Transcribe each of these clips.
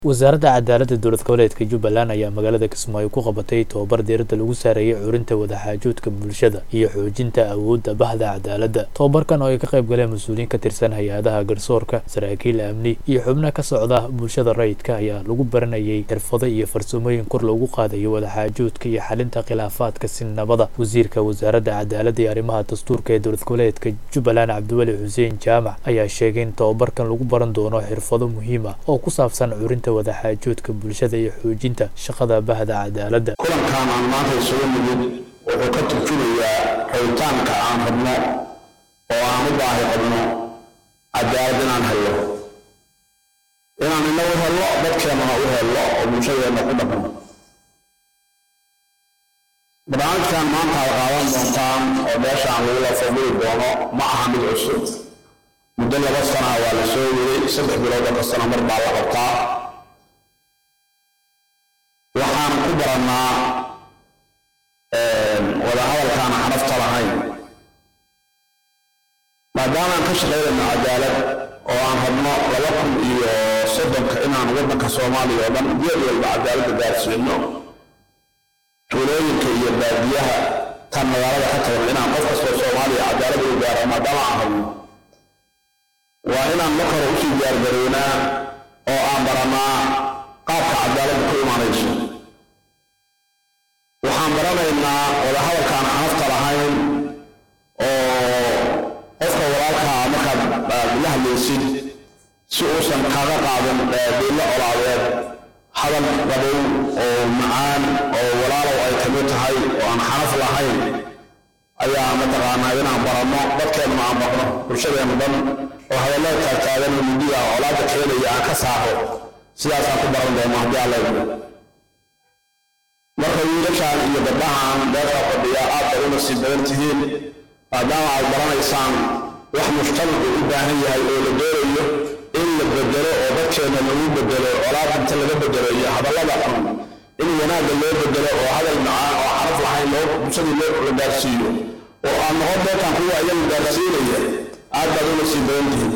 wasaaradda cadaaladda dowlad goboleedka jubbaland ayaa magaalada kismaayo ku qabatay tobabar diiradda lagu saareeyay curinta wadaxaajoodka bulshada iyo xoojinta awoodda bahda cadaaladda tobabarkan oo ay ka qayb galeen mas-uuliyiin ka tirsan hay-adaha garsoorka saraakiil amni iyo xubno ka socda bulshada rayidka ayaa lagu baranayay xirfado iyo farsamooyin kor loogu qaadayo wadaxaajoodka iyo xalinta khilaafaadka sinabada wasiirka wasaaradda cadaaladda iyo arrimaha dastuurka ee dowlad goboleedka jubbaland cabdiweli xuseen jaamac ayaa sheegay in tobabarkan lagu baran doono xirfado muhiim ah oo ku saabsan curinta wadaxaajoodka bulshada iyo xoojinta shaqada bahda cadaaladda kulankan aan maanta isugu nimid wuxuu ka turjumayaa rabitaanka aan rabno oo aan u baahi qabno cadaalad inaan hello inaan inagu hello dadkeennana u hello oo bulshadeenna ku dhaqno barnaamijkan maanta ad qaadan doontaan oo meeshaan lagula fadhili doono ma aha mid cusub muddo laba sanaa waa la soo waday saddex bilood oo kastana mar baa la qabtaa waxaan ku barannaa wadahadalkaan xanafta lahayn maadaamaan ka shaqaynayno cadaalad oo aan rabno laba kun iyo soddonka inaan waddanka soomaaliya oo dhan geed walba cadaaladda gaarsiino tuulooyinka iyo baadiyaha tan magaalada ka tagan inaan qof kastoo soomaaliya cadaalad u gaaro maadaama aan rabno waa inaan marka hore usii diyaargarownaa oo aan barannaa qaabka cadaaladda ku imaanayso waxaan baranaynaa wadahadalkaan xanafta lahayn oo qofka walaalkaa markaad la hadlaysid si uusan kaaga qaadan dhiillo colaadeed hadal qabow oo macaan oo walaalow ay kamid tahay oo aan xanaf lahayn ayaa mataqaanaa inaan baranno dadkeenna aan barno bulshadeenna dhan oo hadallada taagtaagan oo midiga colaadda keenaya aan ka saaro sidaasaan ku baran doono haddii alla idmo marka wiilashaan iyo gabdhahaan meesha fadhiya aad bay u nasiib badan tihiin maadaama aad baranaysaan wax mujtamacu u baahan yahay oo la doonayo in la bedelo oo dadkeenna lagu bedelo colaad inta laga bedelo iyo hadallada xun in wanaagga loo bedelo oo hadal macaan oo xaraf lahayn loo bulshadii loo la gaarsiiyo oo aan noqon doontaan kuwa iyagu gaarsiinaya aad baad u nasiib badan tihiin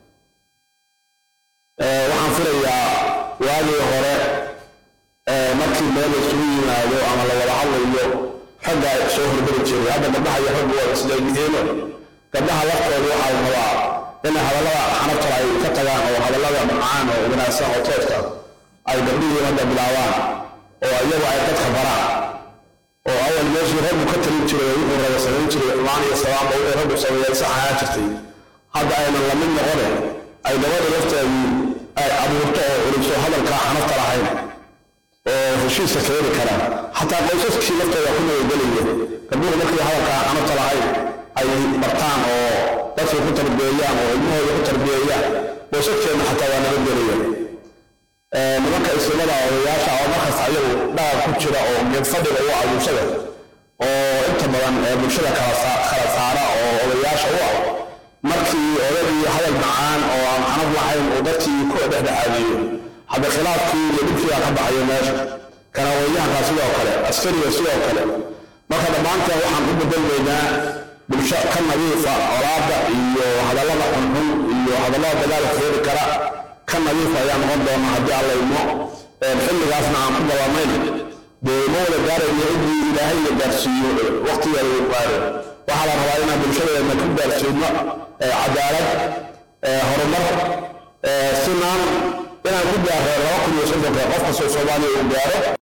waxaan filayaa waagii hore markii meel la isugu yimaado ama la wada hadlayo ragga soo hormari jiray hadda gabdhaha iyo raggu waa isleegyihiino gabdhaha laftooda waxaa la rabaa inay hadallada xanabtala ay ka tagaan oo hadallada macaan oo wanaagsan oo tooska ay gabdhihii hadda bilaabaan oo iyagu ay dadka baraan oo awal meeshii raggu ka talin jiray oo wuxuu raba samayn jiray xumaan iyo salaamba wixii raggu sameeyay sax ahaan jirtay hadda aynan la mid noqone ay gabadha lafteedii ay abuurto oo celiso hadalkaa xanafta lahayn oo heshiiska keeni kara xataa qoysaskii laftooda ku nabadgelaya gabdhuhu markii hadalkaa xanafta lahayn ay bartaan oo dadkii ku tarbiyeeyaan oo ilmahooda ku tarbiyeeyaan qoysaskeenna xataa waa nabadgelaya nimanka islamada odayaasha oo markaas ayagu dhaqan ku jira oo geedfadhiga u ah bulshada oo inta badan bulshada kala saara oo odayaasha u ah markii odagii hadal macaan oo aan xanaf lahayn uu dadkii ku dhexdhexaadiyo hadda khilaafkii iyo dhibkiibaa ka baxayo meesha kanawayyahankaa sidoo kale askariga sidoo kale marka dhammaanteen waxaan u bedelmaynaa bulsho ka nadiifa colaadda iyo hadallada xunxun iyo hadallada dagaalka keeni kara ka nadiifa ayaa noqon doona haddii alla idmo xilligaasna aan ku balamayn dee ma wada gaarayna cidii ilaahay la gaarsiiyo waqtigeeda uu gaaro waxaa la rabaa inaan bulshadeedna ku gaarsiino cadaalad horumar sinaan inaan ku gaaro laba kun iyo soddonka qof kastoo soomaaliya uu gaaro